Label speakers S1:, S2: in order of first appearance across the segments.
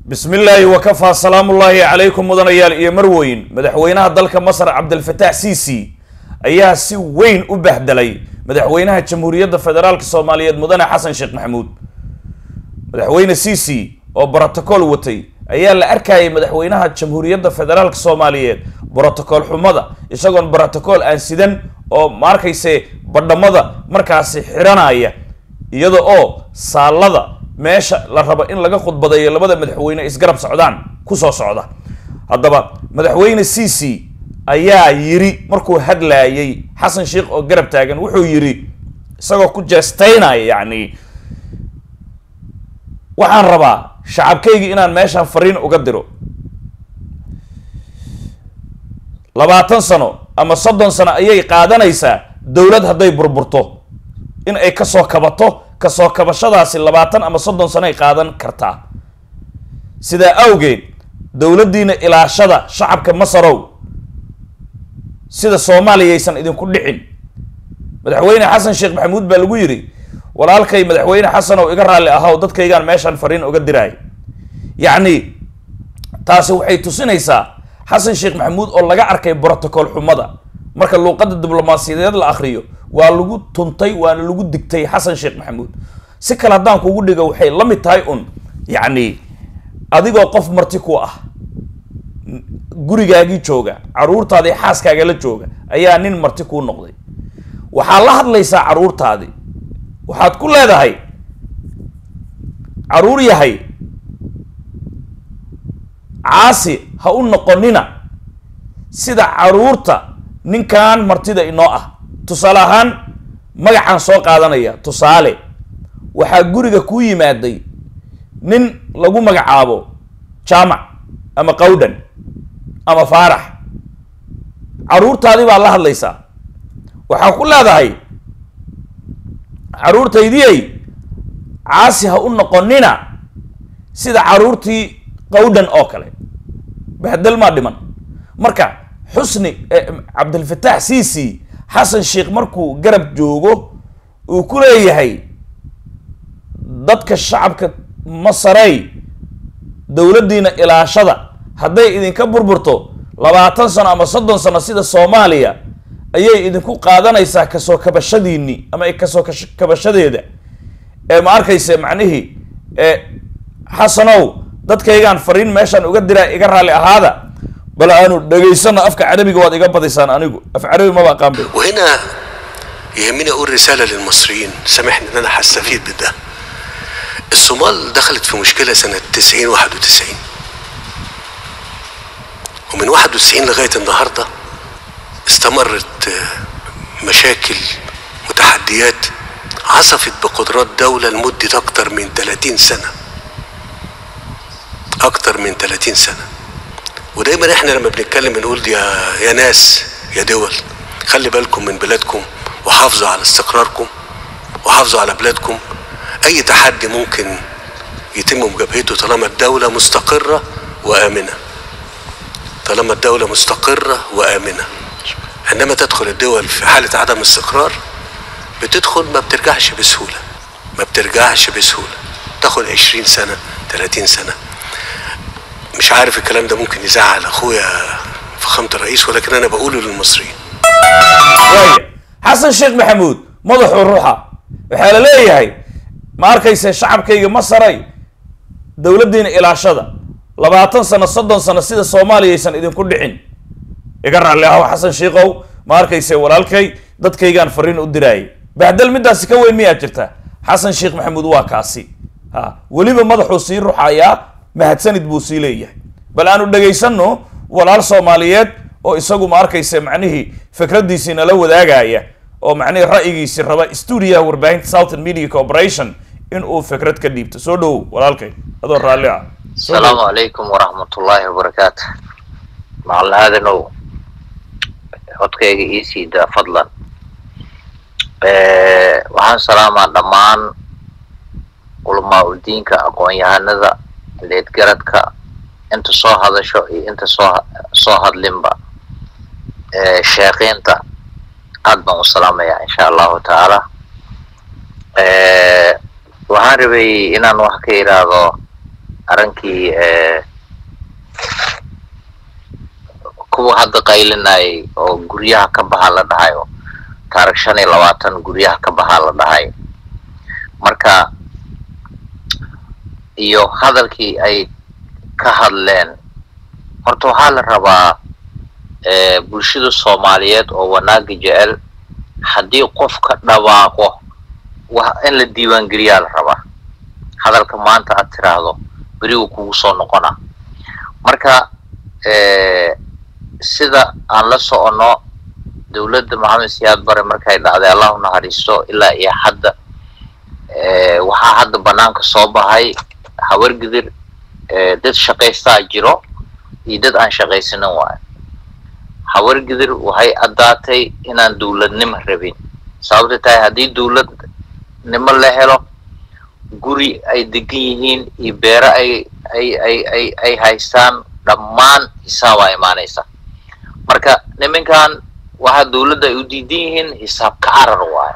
S1: bismi illaahi wakafaa salaamullaahi calaykum mudanayaal iyo marweyn madaxweynaha dalka masar cabdilfataax ciisi ayaa si weyn u bahdelay madaxweynaha jamhuuriyadda federaalka soomaaliyeed mudane xasan sheekh maxamuud madaxweyne ciisi oo brotocool watay ayaa la arkayay madaxweynaha jamhuuriyadda federaalka soomaaliyeed brotocool xumada isagoon brotocool aan sidan oo ma arkayse badhamada markaasi xiranaya iyada oo saalada meesha la rabo in laga khudbadeeyo labada madaxweyne isgarab socdaan kusoo socda haddaba madaxweyne ciisi ayaa yiri markuu hadlaayay xasan sheekh oo garab taagan wuxuu yiri isagoo ku jeestaynaya yacni waxaan rabaa shacabkaygii inaan meeshaan fariin uga diro labaatan sano ama soddon sano ayay qaadanaysaa dowlad hadday burburto in ay kasoo kabato kasoo kabashadaasi labaatan ama soddon sano ay qaadan kartaa sidaa awgeed dowladdiina ilaashada shacabka masarow sida soomaaliyaysan idinku dhicin madaxweyne xasan sheekh maxamuud baa lagu yidhi walaalkay madaxweyne xasanow iga raalli ahaw dadkaygaan meeshaan fariin uga diraay yacni taasi waxay tusinaysaa xasan sheekh maxamuud oo laga arkay brotocool xumada marka luuqadda diblomaasiyadeed la akriyo waa lagu tuntay waana lagu digtay xasan sheekh maxamuud si kale haddaan kugu dhigo waxay la mid tahay un yacni adigoo qof marti ku ah gurigaagii jooga caruurtaadii xaaskaaga la jooga ayaa nin marti kuu noqday waxaad la hadlaysaa caruurtaadii waxaad ku leedahay caruur yahay caasi ha u noqonina sida caruurta ninkan martida inoo ah tusaale ahaan magacaan soo qaadanaya tusaale waxaa guriga kuu yimaaday nin lagu magacaabo jaamac ama qawdhan ama faarax caruurtaadii baad la hadlaysaa waxaa ku leedahay caruurtaydiyay caasi ha u noqonina sida caruurtii qawdhan oo kale bahdel maa dhiman marka xusni cabdilfataax ciisi xasan sheekh markuu garab joogo uu ku leeyahay dadka shacabka masarey dowladdiina ilaashada hadday idinka burburto labaatan sano ama soddon sano sida soomaaliya ayay idinku qaadanaysaa kasoo kabashadiini ama kasoo kabashadeeda ee ma arkayse macnihii xasanow dadkaygaan fariin meeshaan uga diraa iga raalli ahaada bal aanu dhegaysano afka carabiga waad iga badaysaan anigu af carabi maba aqaan be
S2: وهنا يهمني اقول رساله للمصريين سامحني ان انا هستفيد بده الصومال دخلت في مشكله سنه 90 91 ومن 91 لغايه النهارده استمرت مشاكل وتحديات عصفت بقدرات دولة لمدة أكتر من 30 سنة أكتر من 30 سنة ودايما احنا لما بنتكلم بنقول يا يا ناس يا دول خلي بالكم من بلادكم وحافظوا على استقراركم وحافظوا على بلادكم أي تحدي ممكن يتم مجابهته طالما الدولة مستقرة وآمنة طالما الدولة مستقرة وآمنة عندما تدخل الدول في حالة عدم استقرار بتدخل ما بترجعش بسهولة ما بترجعش بسهولة تاخد 20 سنة 30 سنة مش عارف الكلام ده ممكن يزعل اخويا فخامة الرئيس ولكن انا بقوله للمصريين
S1: waaya xasan sheekh maxamuud madaxuu ruuxa waxaa la leeyahay ma arkayse shacabkayga masaray dowladdiina ilaashada labaatan sano soddon sano sida soomaaliyaysan idinku dhicin iga raalli aho xasan sheikow ma arkayse walaalkay dadkaygaan fariin u diraayay bahdel midaasi ka weyn miyaa jirta xasan sheekh maxamuud waa kaasi ha weliba madaxuu sii ruxayaa mahadsanid buu sii leeyahay bal aanu dhegaysano walaal soomaaliyeed oo isagu ma arkayse macnihii fikraddiisii nala wadaagaya oo macnihii ra'yigiisii raba stuudiyaha warbaahinta southern media corporation in uu fikrad ka dhiibto soo dhowow walaalkay adoo raalli ah Soo
S3: السلام
S1: dhowow.
S3: عليكم ورحمة الله وبركاته مع هذا نو codkayga ii sii daa fadlan waxaan salaamaa dhammaan culamaa udiinka aqoon-yahanada leedgaradka inta soo hadasho iyo inta soo soo hadlinba sheekeynta aad baan u salaamayaa insha allahu tacaala waxaan rabay inaan wax ka idhaahdo arankii kuwa hadda qaylinayay oo guryaha ka baha la dhahayo taarikh shan iyo labaatan guryaha ka bahaa la dhahay marka iyo hadalkii ay ka hadleen horta waxaa la rabaa bulshada soomaaliyeed oo wanaaga jecel haddii qof ka dhawaaqo in la diiwaangeliyaa la rabaa hadalka maanta aad tiraahdo berigu kugu soo noqona marka sida aan la soconno dowladda maxamed siyaad bare markay dhacday allahu naxariisto ilaa iyo hadda waxaa hadda banaanka soo bahay hawargidir dad shaqaystaa jiro iyo dad aan shaqaysanin waayo hawargidir waxay addaatay inaan dowladnimo rabin sababta tahay haddii dowladnimo la helo guri ay degan yihiin iyo beero ay ay ay ay ay haystaan dhammaan hisaabaa imaanaysa marka niminkan waxa dowladda ay u diidan yihiin hisaab ka carar waayo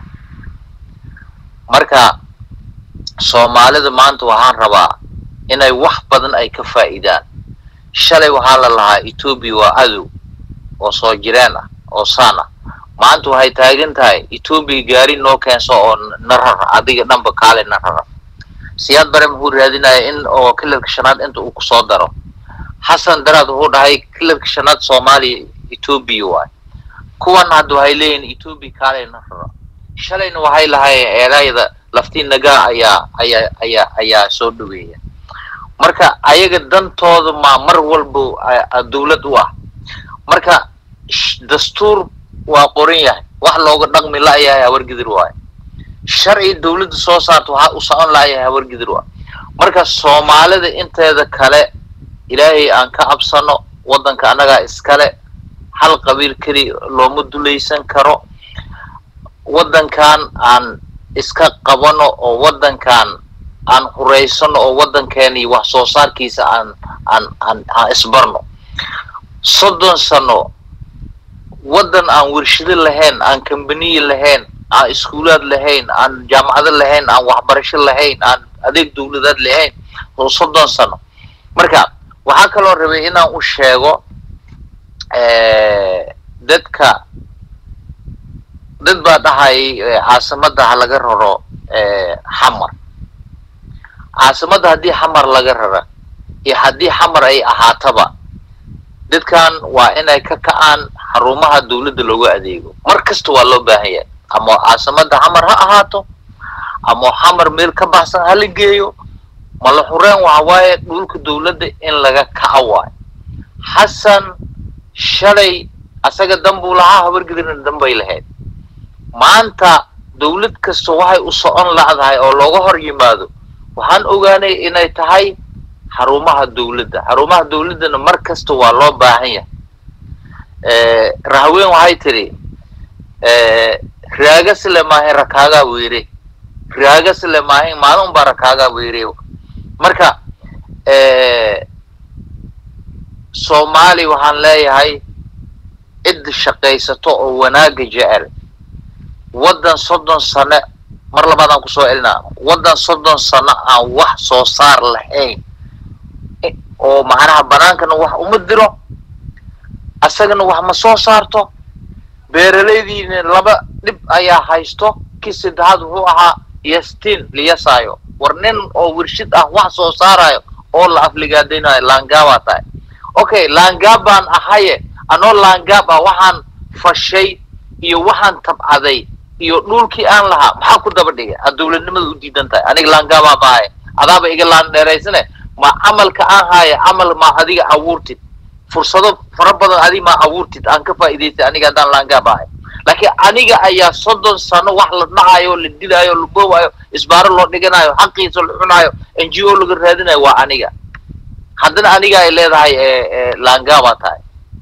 S3: marka soomaalida maanta waxaan rabaa inay wax badan ay ka faa'iidaan shalay waxaa la lahaa etoobiya waa adow oo soo jireen ah oo saan ah maanta waxay taagan tahay etoobiya gaari noo keenso oo na rara adiga dhanba kaale na rara siyaad bare muxuu raadinaya in oo kilarka shanaad inta uu kusoo daro xasan daraad wuxuu dhahay kilarka shanaad soomaaliya etoobiya waayo kuwan hadda waxay leeyihin etoobiya kaale na rara shalayna waxay lahaayeen eedayda laftii nagaa ayaa ayaa ayaa ayaa soo dhaweeya marka ayaga dantooda maa mar walba dowlad u ah marka dastuur waa qoran yahay wax looga dhaqmi la-yahay hawargidir waayo sharci dowladda soo saarta waxaa u socon la-yahay hawargidir waayo marka soomaalida inteeda kale ilaahay aan ka cabsano waddanka annagaa iskale hal qabiil keli looma dulaysan karo waddankan aan iska qabano oo waddankan aan hureysano oo waddankeeni wax soo saarkiisa aan aan aan aan isbarno soddon sano waddan aan warshado lahayn aan kambaniye lahayn aan iskuulaad lahayn aan jaamacado lahayn aan waxbarasho lahayn aan adeeg dowladaad lahayn oo soddon sano marka waxaa kaloo rabay inaan u sheego dadka dad baa dhahayay caasimadda ha laga raro xamar caasimadda haddii xamar laga rara iyo haddii xamar ay ahaataba dadkan waa inay ka ka'aan xarumaha dowladda loogu adeego mar kasta waa loo baahan yahay ama caasimadda xamar ha ahaato ama xamar meel ka baxsan ha la geeyo mala xureen waxa waaye dhulka dowladda in laga kaca waayo xasan shalay asaga danbuu lahaa habargedirna danbay lahayd maanta dowlad kasta waxay u socon la'dahay oo looga hor yimaado waxaan ogaanay inay tahay xarumaha dowladda xarumaha dowladdana mar kasta waa loo baahan yahay rahaween waxay tidhi raagasle maahin rakaagaa weere raagasle maahin maalin baa rakaagaa weere marka soomaali waxaan leeyahay cidda shaqaysato oo wanaaga jecel waddan soddon sane mar labaadaan kusoo celinaa waddan soddon sano aan wax soo saar lahayn oo macnaha banaankana wax uma diro asagana wax ma soo saarto beeralaydiina laba dhib ayaa haysto kii saddexaad wuxuu ahaa yastiin liyasaayo war nin oo wershid ah wax soo saarayo oo la afligaadaynayo laangaabaa tahay okay laangaab baan ahaye anoo laangaab ah waxaan fashay iyo waxaan tabcaday iyo dhulkii aan lahaa maxaa ku daba dhigay aad dowladnimada u diidan tahay aniga laangaabaa maahay adaaba iga laan dheeraysane ma camalka aan haaya camal ma adiga abuurtid fursado fara badan adiga ma abuurtid aan ka faa'iidaystay aniga haddaan laangaab ahay laakiin aniga ayaa soddon sano wax la dhacayo la dilaayo la boobayo isbaaro loo dhiganayo xaqiisa la cunaayo n g o laga raadinayo waa aniga haddana aniga ay leedahay laangaabaa tahay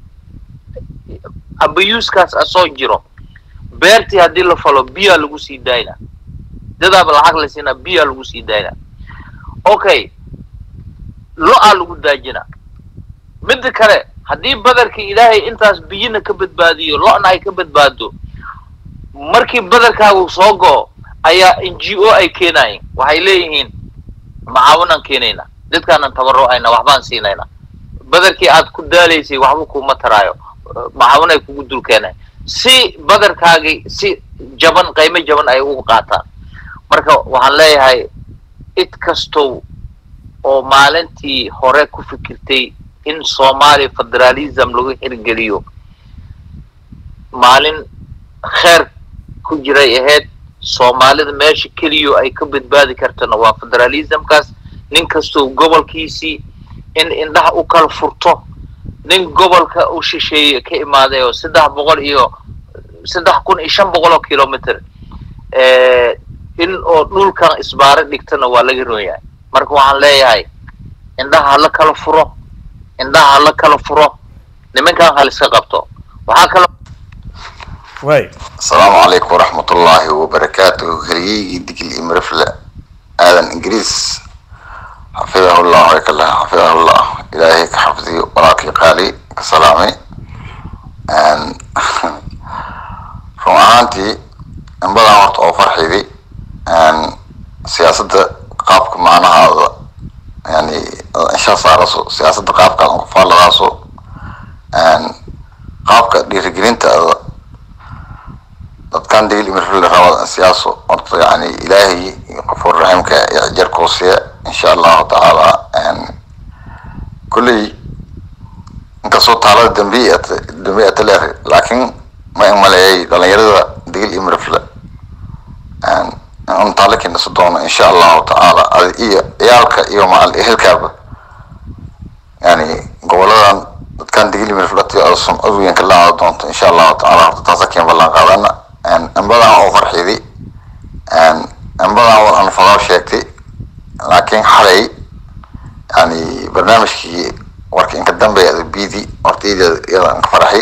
S3: abayuuskaas asoo jiro beertii haddii la falo biyaa lagu sii daayna dadaaba lacag la siinaa biyaa lagu sii daayna okay lo-aa lagu daajina midda kale haddii badarkii ilaahay intaas biyina ka badbaadiyo lo-na ay ka badbaado markii badarkaagu soo go-o ayaa n g o ay keenayen waxay leeyihiin macaawanaan keenayna dadkaanan tabarrucayna waxbaan siinayna badarkii aad ku daalaysay waxba kuma taraayo macaawinay kugu dulkeenay si badarkaagii si jaban qiimo jaban ay ugu qaataan marka waxaan leeyahay cid kastow oo maalintii hore ku fikirtay in soomaaliya federalism lagu hirgeliyo maalin kheer ku jiray ahayd soomaalida meesha keliyo ay ka badbaadi kartana waa federalismkaas nin kastoo gobolkiisii in indhaha u kala furto nin gobolka u shisheeye ka imaaday oo saddex boqol iyo saddex kun iyo shan boqol oo kilometer in oo dhulkan isbaaro dhigtana waa laga roon yahay marka waxaan leeyahay indhaha hala kala furo indhaha hala kala furo nimankan haliska qabto waxaa kalo
S1: waay
S4: asalaamu calaykum waraxmat ullaahi wabarakaatuhu heliyeygii digil iyo mirifle aadan ingiriis xafidahullah waykallah xafidahullah ilaahay ka xafdiyo walaalkii qaali ka salaamay run ahaantii in badan horta oo farxidi siyaasadda qaabka macnahaada yani insha saaraso siyaasadda qaabkaad ku faalladaaso qaabka dhiirigelintaada dadkan digil imirfil rabada siyaaso horta yani ilaahay qafuur raxiimka jarkoosiya insha allahu tacaala kulley inkastoo taalada dambiya dambiya taleer laakiin ma imaleeyay dhalinyarada digil imirfil un taale keenaso doono insha allahu tacaala adi iyo ciyaalka iyo macal ehelkaaba yani goboladan dadkan digil imirfilati oo sumcad weyn ka laacda doonto insha allahu tacaala horta taasa keen ballan qaadana inbadan oo farxidi inbadan oo aan fadaw sheegtay laakiin xalay yani barnaamijkii warka inka dambeeya bidi horta iyada inka faraxi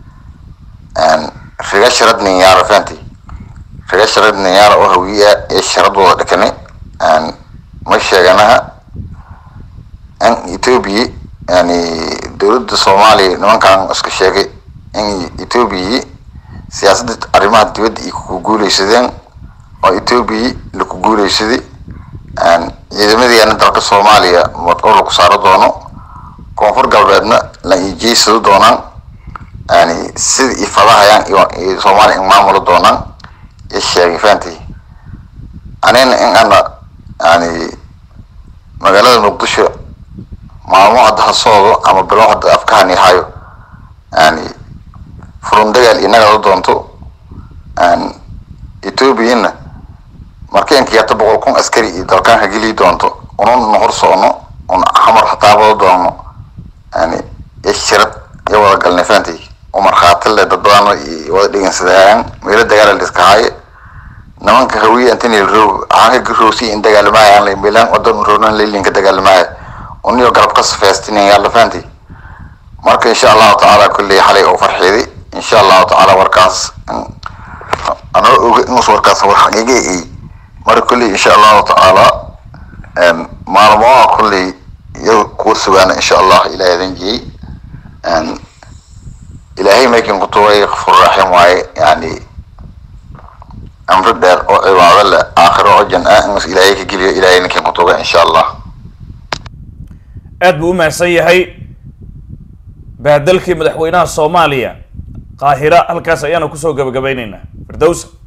S4: riga sharad ninyaara fahanti riga sharad ninyaara oo hawiya ee sharadooda dhakani ma sheeganaha in ethiopia yani dowladda soomaaliya nimankan iska sheegay in ethiopia siyaasadda arrimaha dibadda ay ku guuleysadeen oo ethiopia laku guuleysaday ciidamadeena dalka soomaaliya madqoor laku saaro doono koonfur galbeedna la ijeysado doonaan yani sida i fadahayaan iyo soomaaliya in maamulo doonaan i sheegay fahanti anina in ana yani magaalada muqdisho maalmo hadda ha soodo ama bilo hadda afkahani hayo yani furun dagaal inagada doonto ethoobiana markeenka yarta boqol kun askari iyo dalkaan hageliyi doonto unun hor socno un xamar hataabado doono yani ishirad iyo wada galnay fahanti umar khaatille dad badan iyo wada dhegeysadayaan meelo dagaala liska haaye nimanka hawiye antini roog aanka roosi in dagaalamaayaan la milan wadan roonan leylinka dagaalamaaya uniyo garab ka safeystinayaan la fahanti marka insha allahu tacaala kulley xalay oo farxiday insha allahu tacaala warkaas anoo oga inus warkaas war xaqiiga ay marka kulley insha allahu tacaala maalmoha kulley iyo kuwa sugaana insha allah ilaah idan jiyey ilaahay maykin kutuway kafur raxim waaye yani amri dheer oo cibaado leh aakhiro oo jan ah inus ilaahay ka geliyo ilaahay ninkin kutuga insha allah
S1: aad buu u mahadsan yahay baadalkii madaxweynaha soomaaliya qaahira halkaas ayaanu kusoo gabagabaynaynaa firdows